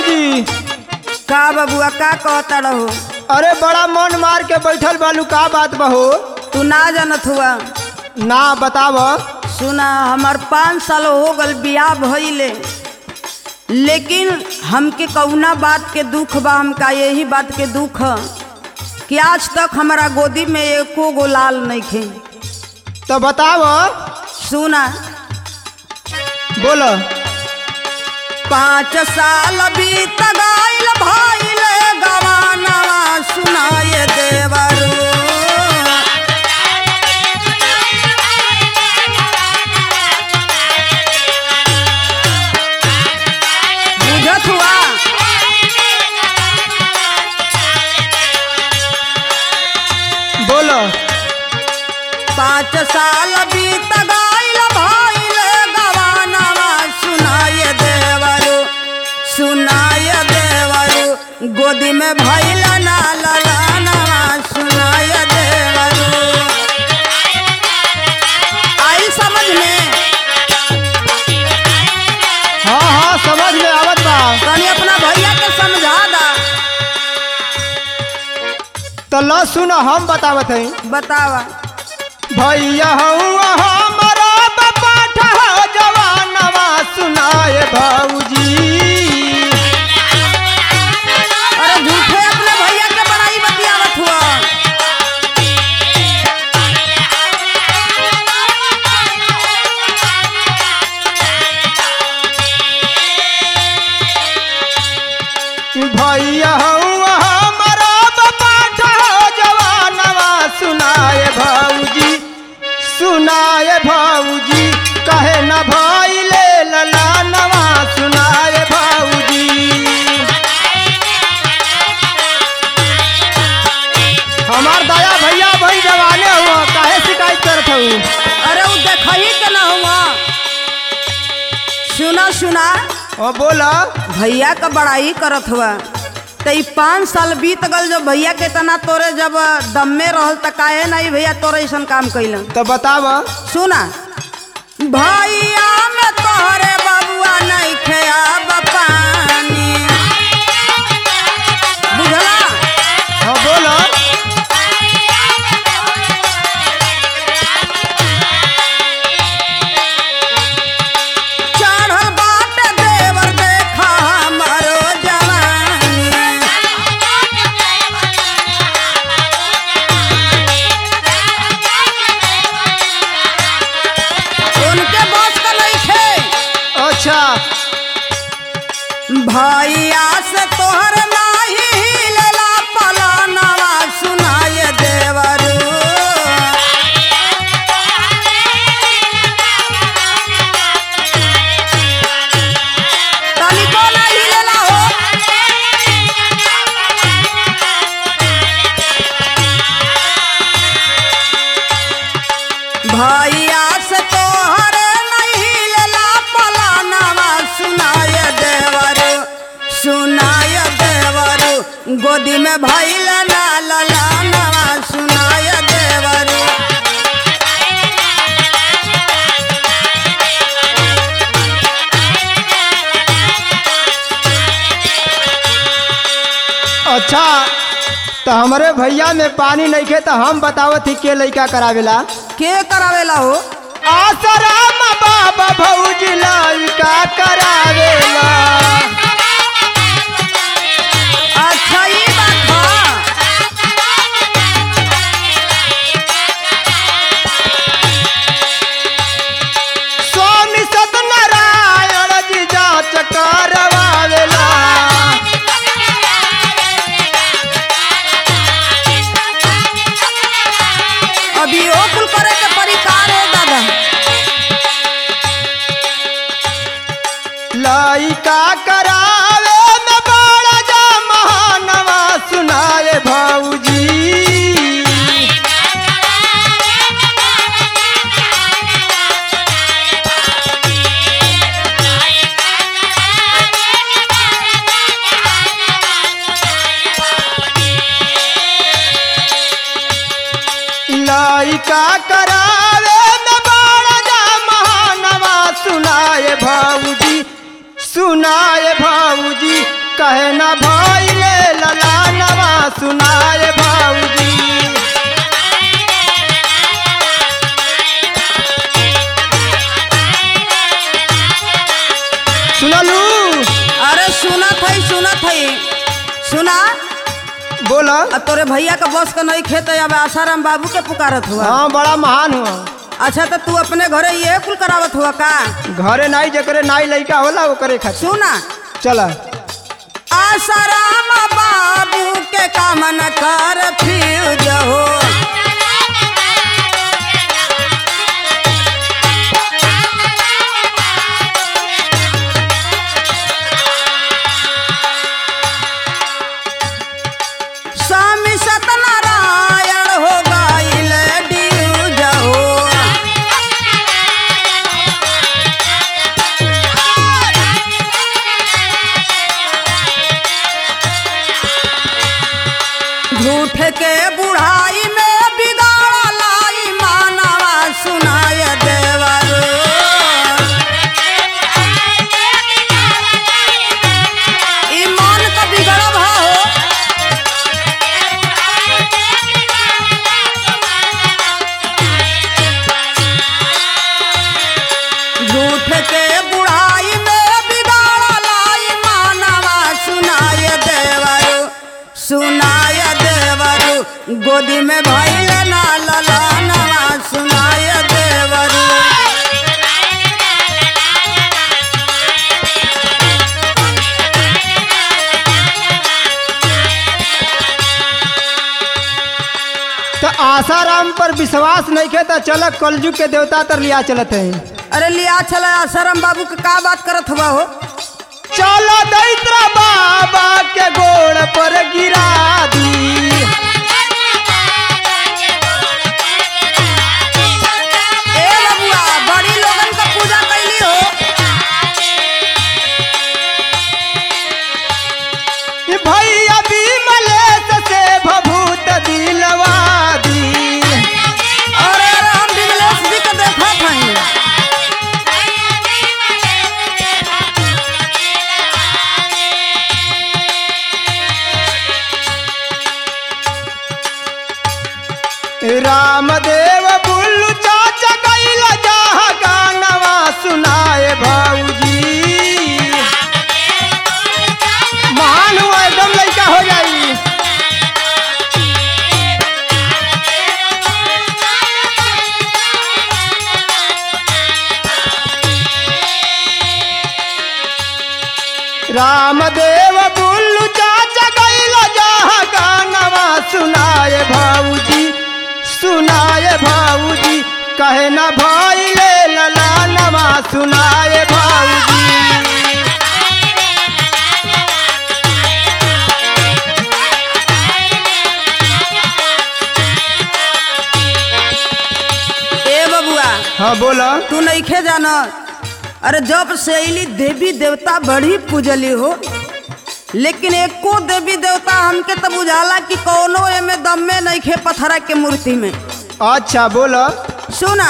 भौजी का बबुआ का कहता रहो अरे बड़ा मन मार के बैठल बालू का बात बहो तू ना जानत हुआ ना बताव सुना हमार पाँच साल हो गल बियाह भइले लेकिन हमके कौना बात के दुख बा हमका यही बात के दुख ह कि आज तक हमारा गोदी में एको गो लाल नहीं खे तो बताव सुना बोलो पाँच साल बीत गईल भइले गवानवा सुनाए देवरू बुझत हुआ बोलो पाँच साल बीत गईल भइले गवानवा सुनाए देवरू सुनाए देवरू गोदी में भइल ना ललानवा सुनाए देवरू आई समझ में हाँ हाँ समझ में आवत बा तनी अपना भैया के समझा दा तो ल सुन हम बतावत हई बतावा भैया हऊँ हमारा बपाठा जवानवा सुनाए भौजी अरे झूठे अपने भैया के बड़ाई बतियावत हुआ भैया हऊँ हमारा बपाठा जवानवा सुनाए भौजी सुनाए भौजी कहे न भैले ललानवा सुनाए भौजी हमार दया भैया भाई जवाने हुआ काहे शिकायत करत हूँ अरे वो देखही के ना हुआ सुना सुना ओ बोला भैया का बड़ाई करत हुआ तो ई पाँच साल बीत गल जब भैया के तना तोरे जब दम में रहल त काहे नहीं भैया तोरे ऐसन काम कैलन तो बताव सुना भैया में तोहरे बबुआ नहीं खेया पानी बुझला हाँ बोला चढ़ल बाट देवर देखा हमारो जवानी उनके बस का नहीं थे अच्छा भैया से तोहर नाही हिलेला पलानवा सुनाए देवरू तनिको ना हिलेला हो भैया से तोहर नहीं हिलेला पलानवा सुनाए देवरू सुनाए देवरू गोदी में भैल ना ललानवा सुनाए देवरू अच्छा तो हमारे भैया में पानी नहीं खे तो हम बतावत ही के लइका करावेला के करावेला हो आसराम बाबा भौज लइका करावेला अच्छा ये बात बा स्वामी सत्यनारायण जी जांच करवावेला अभी ओ कुल करे के परिकार है दादा लइका करावे में बड़ा जा महानवा सुनाए भौजी लइका करावे में बड़ा जा महानवा सुनाए भौजी सुनाए भौजी कहे न भइले ललानवा सुनाए भौजी सुनलू अरे सुनत है सुनत है सुना बोला अब तोरे भैया का बस का नहीं खेत है, अब आसाराम बाबू के पुकारत हुआ हाँ बड़ा महान हुआ अच्छा तो तू अपने घरे ये कुल करावत हुआ का घरे नाई जकरे नाई लइका होला ओकरे खातिर सुना चला आसाराम बाबू के कामन कर फ्यूज हो स्वामी सत्यनारायण हो गईल ड्यूज हो झूठ के बुढ़ाई में बिगाड़ा लाई मानवा सुनाय देवर ईमान का बिगड़ब हो झूठ के बुढ़ाई में बिगाड़ा लाई मानवा सुनाय देवरु सुनाय देवरु गोदी में भैल ना ललानवा सुनाय देवरु तो आसाराम पर विश्वास नहीं खे तो चल कलजुग के देवता तर लिया चलत है अरे लिया चला आसाराम बाबू के का बात करत हुआ हो चलो दैत्रा बाबा के गोड़ पर गिरा दी ए बबुआ बड़ी लोगन का पूजा कैली हो ई भैया विमलेश से भभूत दिलवा दी अरे अरे हम विमलेश जी के देखत हई रामदेव बुल्लू चाचा गैला जहाँ गानवा सुनाए भौजी महान हुआ एकदम लड़का हो जाई रामदेव बुल्लू चाचा गैला जहाँ गानवा सुनाए भौजी सुनाए भौजी कहे न भइले ललानवा सुनाए भौजी ए बबुआ हाँ बोला तू नइखे जाना अरे जब से अली देवी देवता बड़ी पूजली हो लेकिन एको देवी देवता हमके तो बुझाला कि कौनो एमे दम में नइखे पत्थरा के मूर्ति में अच्छा बोला सुना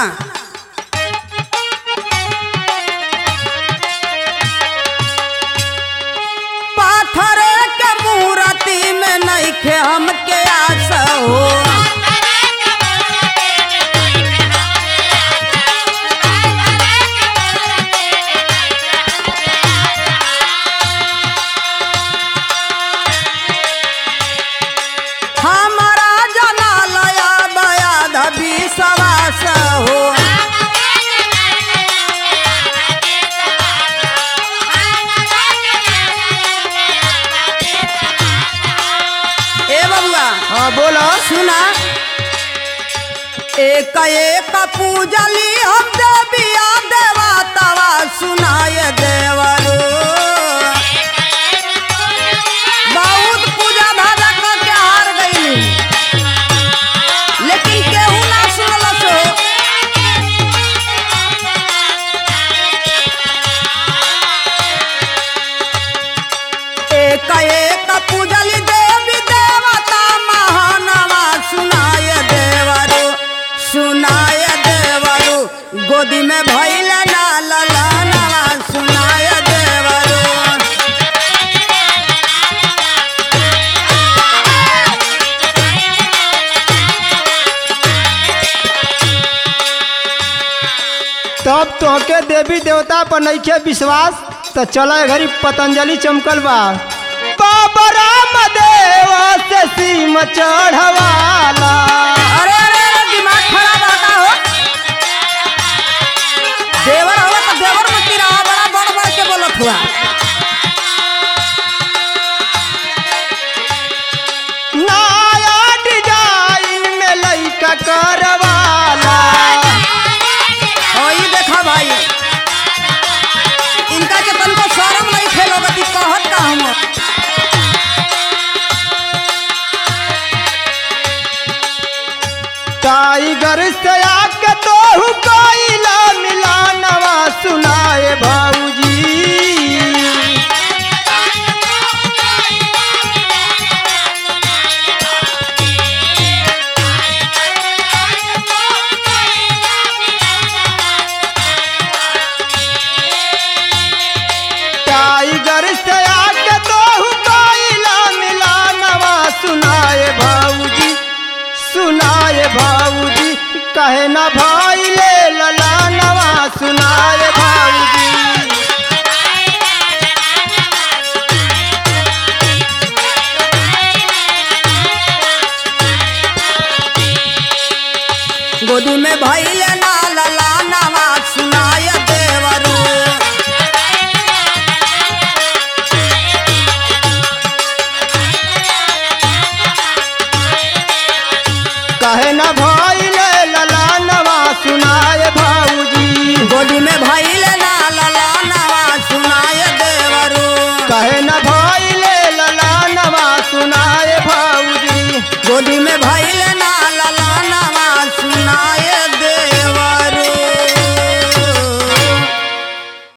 पाथरे के मूर्ति में नइखे हमके आस हो हमारा जनालया बया धबी सवास हो ए बबुआ हाँ बोला सुना एक एक पूजली हम देविया देवा तवा सुनाय देवरो बहुत पूजा धाजा करके हार गईली लेकिन केहू ना सुनलस हो एक एक पूजली देवी देवता महानवा सुनाय देवरो सुनाय देवरो गोदी में भैल ना ललनवा सुनाय देवरो जब तोहके देवी देवता पर नइखे विश्वास तो चला घरी पतंजलि चमकल बा बाबा रामदेव से सीम चढ़वाला अरे अरे अरे दिमाग खराब आता हो देवर हो तो देवर मत रहा बड़ा बड़ बड़ के बोलत हुआ नया डिजाइन में लइका करवाला ओ ई देखा भाई इनका के तनको शर्म नहीं खेलोगती कहत का हम टाइगर से आके तोहू कोइला मिला नवा सुनाए भाऊजी टाइगर से आके तोहू कोइला मिला नवा सुनाए भाऊजी सुनाए भाऊजी कहे ना भाई ले लला नवा सुनाए भाऊजी गोदी में भइले